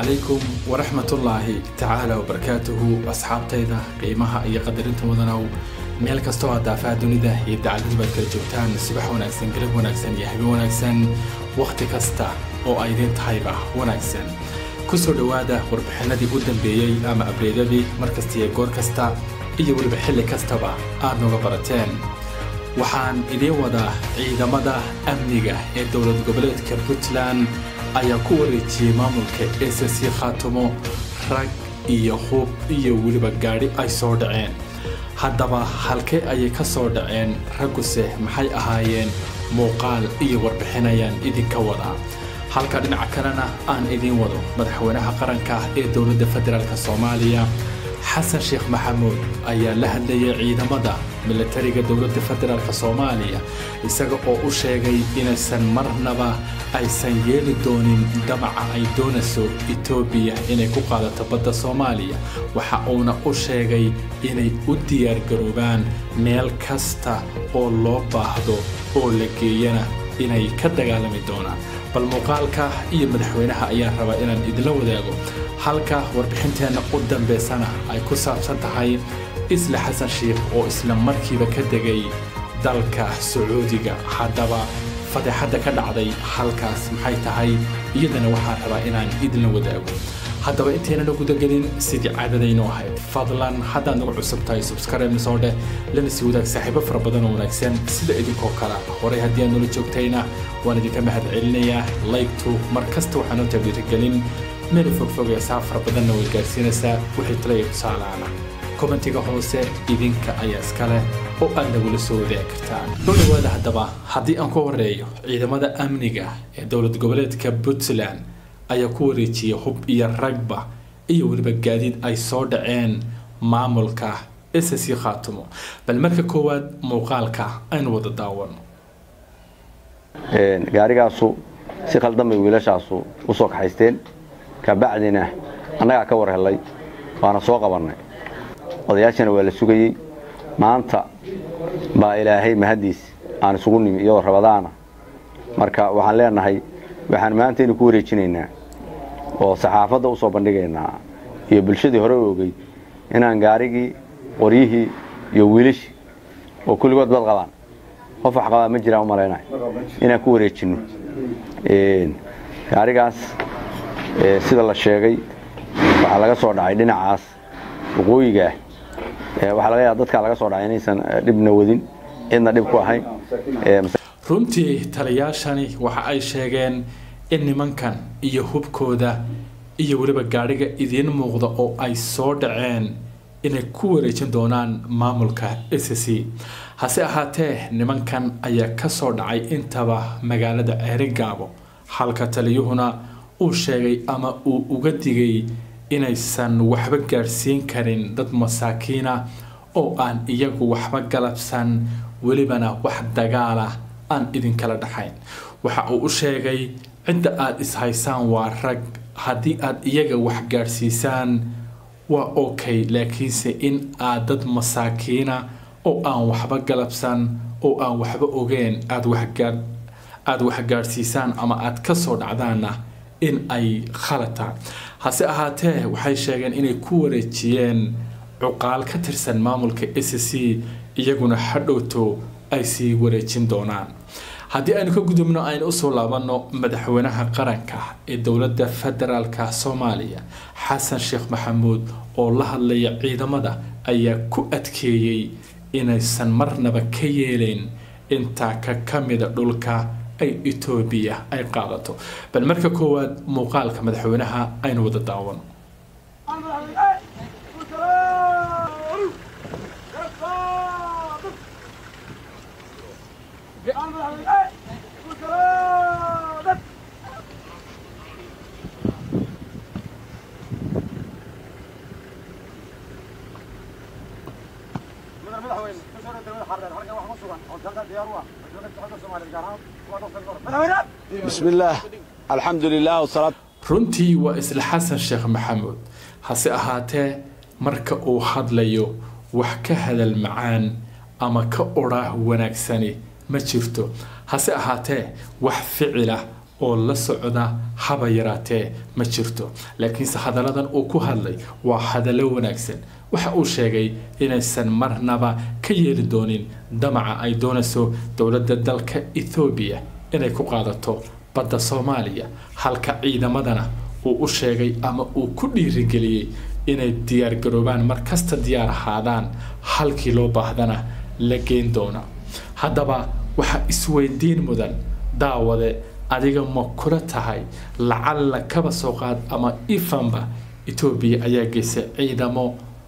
calaykum waraxmatullaahi tacaala wabarakaatuhu asxaabtayda qiimaha iyo qadarinta mudanow meel kastoo aad daafaha dunida iyo dacaladu baad kala joogtaan subax wanaagsan galab wanaagsan iyo habeen wanaagsan wakhti kasta oo ay idiin tahayba wanaagsan ku soo dhowaada warbixinadii u dambeeyey ama abreedadii mar kasta iyo goor kasta iyo weliba xilli kastaba aad nooga barateen waxaan idiin wadaa ciidamada amniga ee dowlad goboleedka puntland ayaa ku wareejiyey maamulka s c khaatumo rag iyo hub iyo weliba gaadhi ay soo dhaceen haddaba halkee ayay ka soo dhaceen ragguse maxay ahaayeen muuqaal iyo warbixin ayaan idinka wadaa halka dhinaca kalena aan idiin wado madaxweynaha qaranka ee dowladda federaalk soomaaliya xasan sheekh maxamuud ayaa la hadlayay ciidamada milatariga dowladda federaalk soomaaliya isaga oo u sheegay inaysan marnaba aysan yeeli doonin damaca ay doonayso etoobiya inay ku qaadato badda soomaaliya waxa uuna u sheegay inay u diyaargaroobaan meel kasta oo loo baahdo oo la geeyana inay ka dagaalami doonaan bal muuqaalka iyo madaxweynaha ayaa rabaa inaan idinla wadaago halka warbixinteenna u dambaysana ay ku saabsan tahay isla xasan sheikh oo isla markiiba ka degay dalka sacuudiga haddaba fadeexadda ka dhacday halkaas maxay tahay iyadana waxaan rabaa inaan idinla wadaago haddaba intaynana gudagelin sidii caadadaynu ahayd fadlan haddaad nagu cusub tahay subscribe soo dheh lana sii wadaag saaxiibo fara badan oo wanaagsan sida idinkoo kale horay haddii aad nula joogtayna waan idinka mahad celinayaa laygtu mar kasta waxaa noo tabliirigelin meel fogfogee saa fara badanna way gaarsiinaysaa wixii talaya tusaalaana kommentiga hoose idinka ayaa iska leh oo aad nagula soo wadaagi kartaan soo dhawaada haddaba haddii aan ku horeeyo ciidamada amniga ee dowlad goboleedka puntland ayaa ku wareejiyay hub iyo ragba iyo weliba gaadiid ay soo dhaceen maamulka s c khaatumo bal marka koowaad muuqaalka aynu wada daawano gaarigaasu si khaldan bay wiilashaasu u soo kaxaysteen kabacdina annagaa ka war hellay waana soo qabannay odayaashana waa la sugayey maanta baa ilaahay mahaddiis aan isugu nimi iyadoo rabadaana marka waxaan leenahay waxaan maantaynu ku wareejinaynaa oo saxaafadda u soo bandhigaynaa iyo bulshadii hore u ogey inaan gaarigii qoryihii iyo wiilashii oo kulligood bad qabaan qof wax qabaa ma jiraan u malaynayo inaan ku wareejinno gaarigaas sida la sheegay waxaa laga soo dhacay dhinacaas waqooyigaah waxaa laga yaaba dadkaa laga soo dhacay inaysan dhibna wadin cidna dhib ku ahayn runtii taliyaashani waxa ay sheegeen in nimankan iyo hubkooda iyo weliba gaadhiga idiin muuqda oo ay soo dhaceen inay ku wareejin doonaan maamulka s c hase ahaatee nimankan ayaa ka soo dhacay intaba magaalada ceerigaabo halka taliyuhuna uu sheegay ama uu uga digay inaysan waxba gaadhsiin karin dad masaakiina oo aan iyagu waxba galabsan welibana wax dagaala aan idinkala dhaxayn waxa uu u sheegay cidda aad ishaysaan waa rag haddii aad iyaga wax gaadhsiisaan waa okay laakiinse in aad dad masaakiina oo aan waxba galabsan oo aan waxba ogeen aad aada wax gaadhsiisaan ama aad ka soo dhacdaanna in ay khalataan hase ahaatee waxay sheegeen inay ku wareejiyeen cuqaal ka tirsan maamulka s c iyaguna hadhowto ay sii wareejin doonaan haddii aynu ka gudubno aynu usoo laabanno madaxweynaha qaranka ee dowladda federaalka soomaaliya xasan sheekh maxamuud oo la hadlaya ciidamada ayaa ku adkeeyey inaysan marnaba ka yeelayn intaa ka ka mida dhulka ay etoobiya ay qaadato bal marka koowaad muuqaalka madaxweynaha aynu wada daawano بسم الله الحمد لله والصلاة runtii waa isla xasan sheekh maxamuud hase ahaatee marka uu hadlayo wax ka hadal macaan ama ka odhaah wanaagsani ma jirto hase ahaatee wax ficila oo la socda haba yaraatee ma jirto laakiinse hadalladan uu ku hadlay waa hadallo wanaagsan waxa uu sheegay inaysan marnaba ka yeeli doonin damaca ay doonayso dowladda dalka ethoobiya inay ku qaadato badda soomaaliya halka ciidamadana uu u sheegay ama uu ku dhiirigeliyey inay diyaargaroobaan mar kasta diyaar ahaadaan halkii loo baahdana la geyn doona haddaba waxaa isweydiin mudan daawade adiga ma kula tahay lacalla kaba soo qaad ama ifanba etoobiya ayaa geysay ciidamo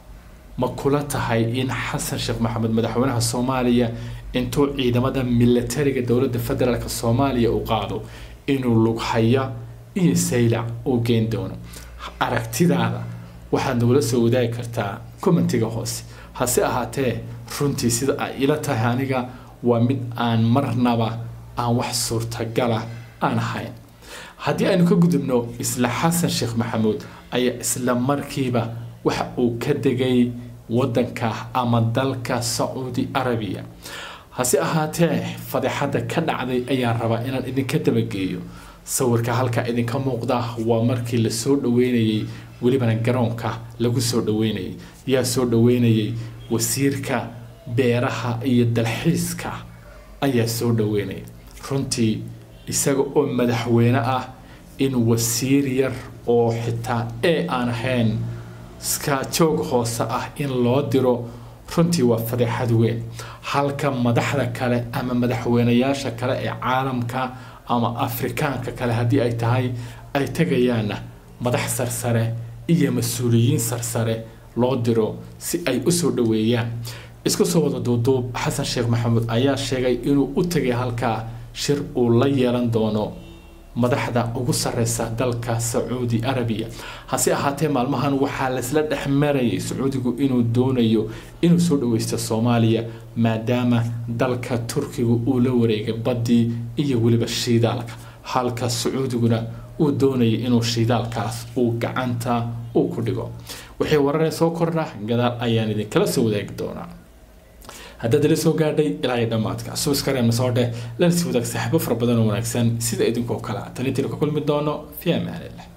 ma kula tahay in xasan sheekh maxamed madaxweynaha soomaaliya intuu ciidamada milatariga dowladda federaalk soomaaliya uu qaado inuu lughaya iyo saylac uu geyn doono aragtidaada waxaad nagula soo wadaagi kartaa commentiga hoose hase ahaatee runtii sida ay ila tahay aniga waa mid aan marnaba aan wax suurtagala aan ahayn haddii aynu ka gudubno isla xasan sheekh maxamuud ayaa isla markiiba waxa uu ka degay wadanka ama dalka sacuudi arabiya hase ahaatee fadeexadda ka dhacday ayaan rabaa inaan idinka dabageeyo sawirka halkaa idinka muuqda waa markii lasoo dhaweynayey welibana garoonka lagu soo dhaweynayay yaa soo dhaweynayay wasiirka beeraha iyo dalxiiska ayaa soo dhaweynaya runtii isaga oo madaxweyne ah in wasiir yar oo xitaa ee aan ahayn iska joog hoose ah in loo diro runtii waa fadeexad weyn halka madaxda kale ama madaxweynayaasha kale ee caalamka ama afrikaanka kale haddii ay tahay ay tegayaanna madax sarsare iyo mas-uuliyiin sarsare loo diro si ay usoo dhaweeyaan isku soo wada duuduub xasan sheekh maxamuud ayaa sheegay inuu u tegay halkaa shir uu la yeelan doono madaxda ugu sareysa dalka sacuudi arabiya hase ahaatee maalmahan waxaa laysla dhex marayay sacuudigu inuu doonayo inuu soo dhaweysto soomaaliya maadaama dalka turkiga uu la wareegay baddii iyo weliba shiidaalka halka sacuudiguna uu doonayay inuu shiidaalkaas uu gacanta uu ku dhigo wixii wararee soo kordha gadaal ayaan idinkala soo wadaagi doonaa haddaad ila soo gaadhay ilaa iyo dhammaadka subskareemna soo dheh lana sii wadaag saaxiibo fara badan oo wanaagsan sida idinkoo kale tan intiinu ka kulmi doono fi amaanillah